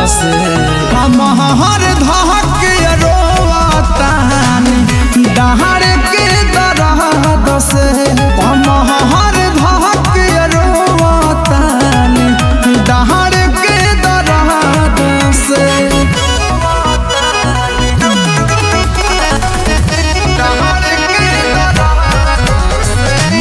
से हम हर धक रोतानी डहर के दरद से हम हर धक रोतानी डहर के दरद से डहर के दरद से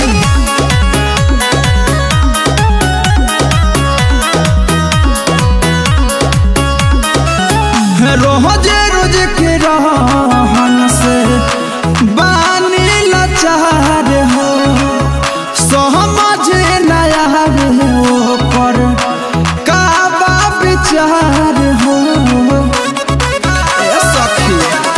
रोजे रोज के रहन से बानी लाचार हो समझ नया हो पर का बा विचार हो ए सखी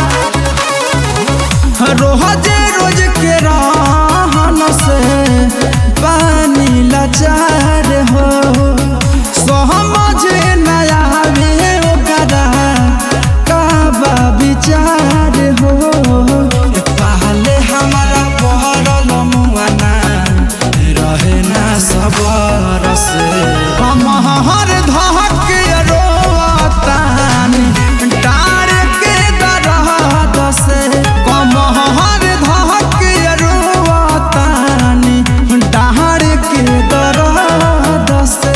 रोजे रोज के रहन से बानी लाचार हो समझ नया ओकरा का बा विचार हो पहले हमारा पहरल मुआना रहे ना सबर से हम हर धक रोतानी डार के दरद से कम हर धक रोतानी डार के दरद से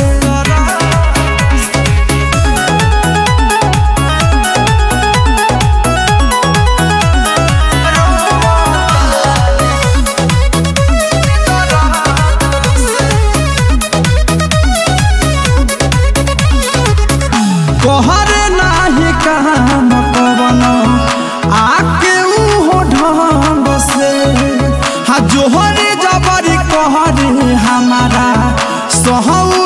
कोहर नाही काम कवन आके उहो ढंग से हा जोहरे जबरी कहरे हमारा सहौ